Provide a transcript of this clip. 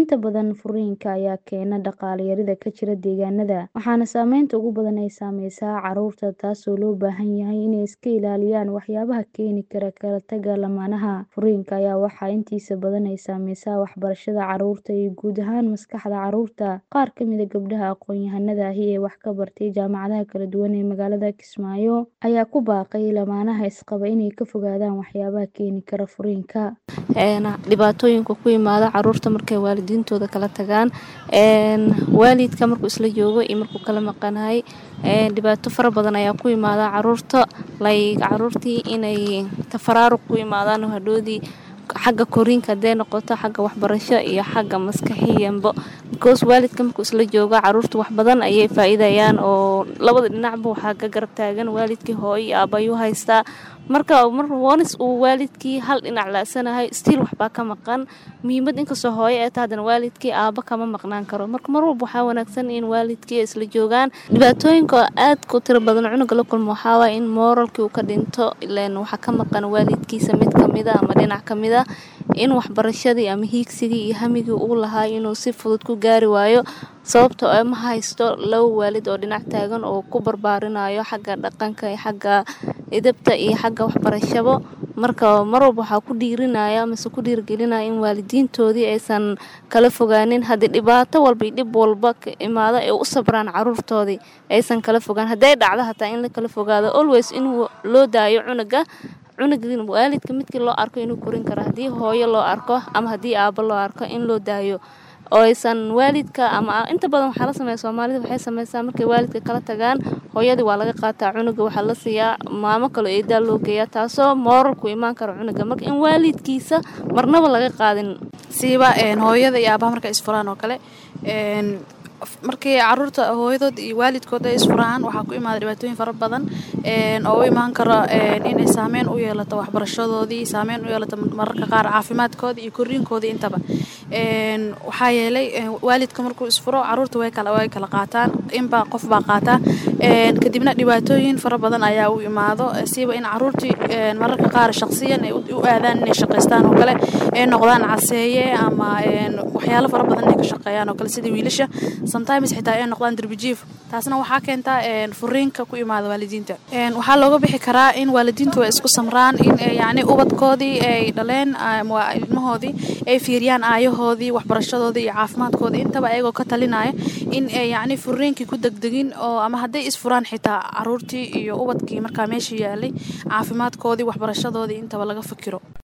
Inta badan furiinka ayaa keena dhaqaale yarida ka jira deegaanada, waxaana saameynta ugu badan ay saameysaa carruurta taasoo loo baahan yahay inay iska ilaaliyaan waxyaabaha keeni kara kala tagga lamaanaha. Furiinka ayaa waxaa intiisa badan ay saameysaa waxbarashada carruurta iyo guud ahaan maskaxda carruurta. Qaar ka mid ah gabdhaha aqoon-yahanada ahi ee wax ka bartay jaamacadaha kala duwan ee magaalada Kismaayo ayaa ku baaqay lamaanaha isqaba inay ka fogaadaan waxyaabaha keeni kara furiinka. dhibaatooyinka ku yimaada caruurta markay waalidiintooda kala tagaan waalidka markuu isla joogo iyo markuu kala maqanahay dhibaato fara badan ayaa ku yimaada caruurta like caruurtii inay tafaraaruq ku yimaadaan hadhoodii xagga koriinka hadday noqoto xagga waxbarasho iyo xagga maskaxiyanba because waalidka markuu isla joogo caruurta wax badan ayay faa'iidayaan oo labada dhinacba waxaa ka garab taagan waalidkii hooyo iyo aabba ayuu haystaa marka mar onis uu waalidkii hal dhinac la'sanahay stiil waxbaa ka maqan muhiimad inkastoo hooyo ay tahay haddana waalidkii aabba kama maqnaan karo marka mar walba waxaa wanaagsan in waalidkii ay isla joogaan dhibaatooyinka aadka u tiro badan cunuga la kulmo waxaa waaye in mooralkii uu ka dhinto ileen waxaa ka maqan waalidkiisa mid kamid a ama dhinac ka mid a in waxbarashadii ama hiigsigii iyo hamigii uu lahaa inuu si fudud ku gaari waayo sababtoo ah ma haysto laba waalid oo dhinac taagan oo ku barbaarinayo xagga dhaqanka iyo xagga edabta iyo xagga waxbarashabo marka mar walba waxaa ku dhiirinaya amase ku dhiirgelinaya in waalidiintoodii aysan kala fogaanin haddii dhibaato walba iyo dhib walba ka imaado ay u sabraan caruurtoodii aysan kala fogaan hadday dhacdo hataa in la kala fogaado always in loo daayo cunuga cunuga waalidka midkii loo arko inuu korin karo haddii hooyo loo arko ama haddii aabbo loo arko in loo daayo oo aysan waalidka ama inta badan waxaa la sameeya soomaalida waxay sameysaa markay waalidka kala tagaan hooyadii waa laga qaataa cunuga waxaa la siiyaa maamo kaloo eedaa loo geeyaa taasoo mooralku imaan karo cunuga marka in waalidkiisa marnaba laga qaadin siiba hooyada iyo aabaha markay isfuraan oo kale markii caruurta hooyadood iyo waalidkood ay isfuraan waxaa ku imaada dhibaatooyin fara badan oo u imaan karo inay saameyn u yeelato waxbarashadoodii saameyn u yeelato mararka qaar caafimaadkoodii iyo koriinkoodii intaba waxaa yeelay waalidka markuu isfuro caruurta way kala way kala qaataan inbaa qof baa qaataa kadibna dhibaatooyin fara badan ayaa u imaado siiba in caruurtii mararka qaar shaqsiyan ay u aadaan inay shaqaystaan oo kale ay noqdaan caseeye ama waxyaalo fara badan inay ka shaqeeyaan oo kale sida wiilasha sometimes xitaa ay noqdaan derbijiif taasna waxaa keentaa furiinka ku imaada waalidiinta waxaa looga bixi karaa in waalidiintu ay isku samraan in yacni ubadkoodii ay dhaleen ilmahoodii ay fiiriyaan aayahoodii waxbarashadoodii iyo caafimaadkoodii intaba ayagoo ka talinaya in ay yacni furiinkii ku degdegin oo ama hadday isfuraan xitaa caruurtii iyo ubadkii markaa meesha yaalay caafimaadkoodii waxbarashadoodii intaba laga fikiro